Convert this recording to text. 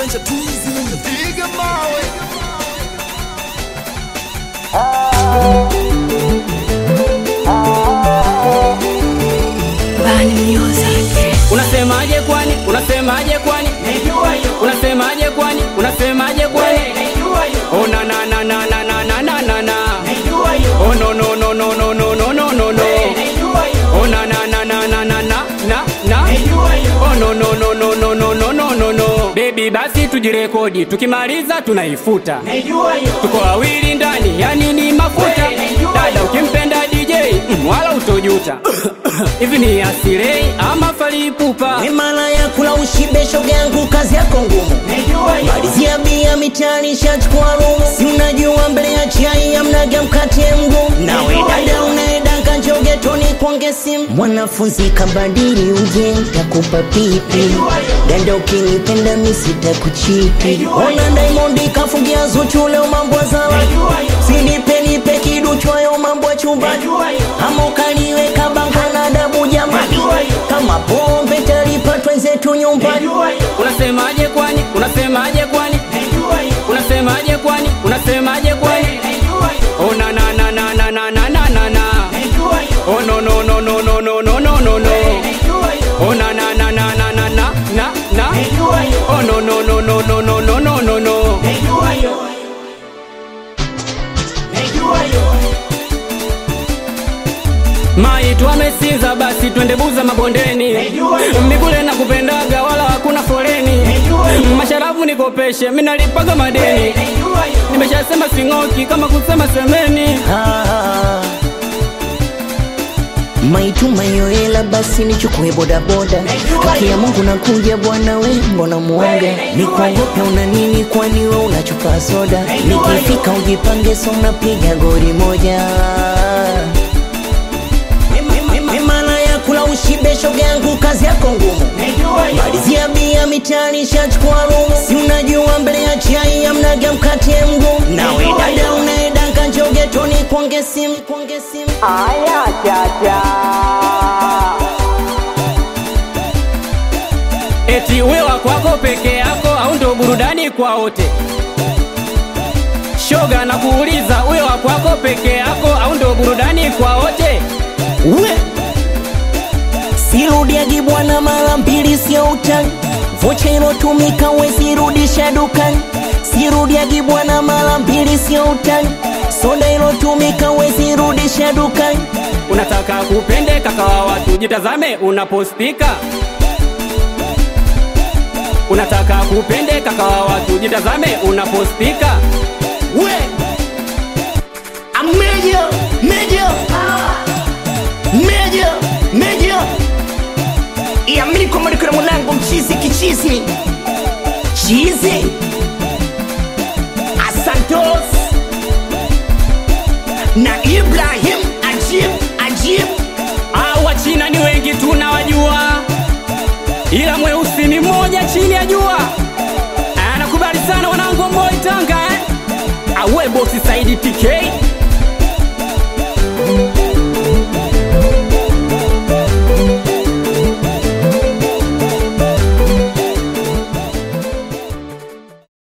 Adventure Tourism. Piga mawe. Bani Music. Unasemaje kwani? Unasemaje kwani? Unasemaje kwani? Unasemaje kwani? Oh na na na na na na na na na na. Oh no no no no no no no no no no. Oh na na na na na na na na na. Oh no no no no no no no no no no. Baby basi tujirekodi, tukimaliza tunaifuta. Tuko wawili ndani, yani ni mafuta. Dada ukimpenda DJ, mm, wala utojuta. Hivi ni asirei ama falipupa? Mimala ya kula ushibe shoga yangu kazi yako ngumu malizia bia mitaani shachukua rumu si unajua mbele ya chai amnaga mkate mgumu nawe dada unaedanga njogetoni kwange simu mwanafunzi kabadili uje takupa pipi dada ukinipenda misitakuchipi ona daimondi kafungia zuchu leo mambo zawa sinipe nipe kiduchwayo mambo ya chumbani ama ukaniweka bango na dabu jamani kama pombe talipatwa zetu nyumbani Unasemaje kwani? Unasemaje kwani? Unasemaje kwani? Unasemaje kwani? Oh na na na na na na na na na na. Oh no no no no no no no no no no. Oh na na na na na na na na na. Oh no no no no no no no no no no. Mai tuamesinza basi twende buza mabondeni Migule na kupendaga wala hakuna foleni Masharafu nikopeshe minalipaga madeni Nimeshasema sing'oki kama kusema semeni Ah. maituma yoela basi nichukue bodaboda haki ya mungu nakuja bwana we mbona muoga nikuogope una nini kwani we unachupa soda nikifika ujipange so unapiga gori moja mimala ya kula ushibe shoga yangu kazi yako ngumu malizia bia mitaani shachukua rumu si unajua mbele ya chai amnaga mkate mgumu nawe dada unaedanga njogetoni kwange simu kwange simu Aya chacha Eti wewa kwako peke yako au ndo burudani kwa wote Shoga na kuuliza wewa kwako peke yako au ndo burudani kwa wote we sirudiagi bwana mara mbili sio utani vocha ilotumika wezirudisha dukani sirudiagi bwana mara mbili sio utani soda ilotumika wezirudisha dukani Unataka kupende kaka wa watu jitazame unapospika Unataka kupende kaka wa watu jitazame unapospika we ameja meja meja meja iamini kwamba niko na mwanangu mchizi kichizi chizi asantos na ibrahim ajib ajib au wachina ni wengi tunawajua ila mweusi ni mmoja chini ya jua anakubali sana wanangu wa Moi Tanga eh? awe bosi Saidi TK